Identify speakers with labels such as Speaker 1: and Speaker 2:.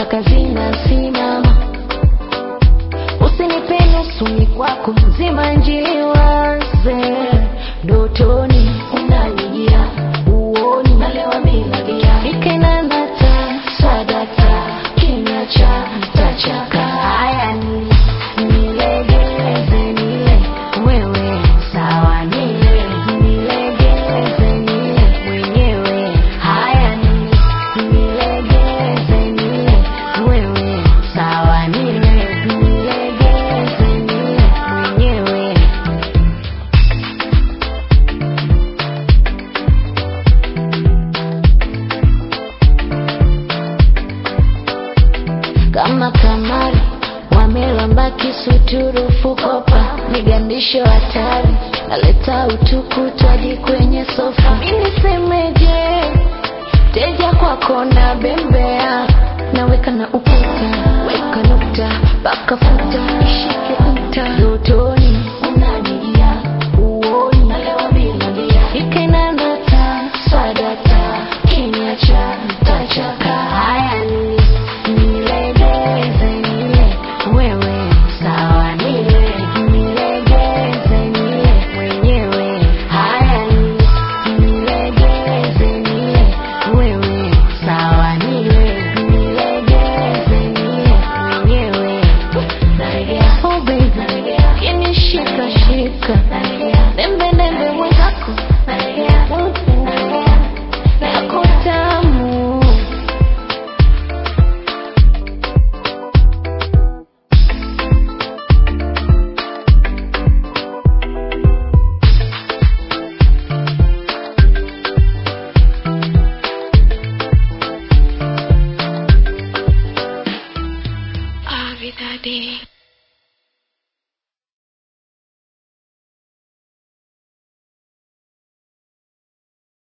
Speaker 1: mpaka zinasimama. Usinipe nusu kwako nzima njiwaze ndotoni unanijia uoni nalewa bila bia ikena nata sadaka kinywa cha tachaka haya ni nilegeze nile wewe sawa nile nilegeze nile mwenyewe haya ni nilegeze nile wewe sawa nile nilegeze nile mwenyewe kama kamari wamelamba kisuturufu kopa migandisho hatari naleta utukutu hadi kwenye sofa minisemeje teja kwako na bembea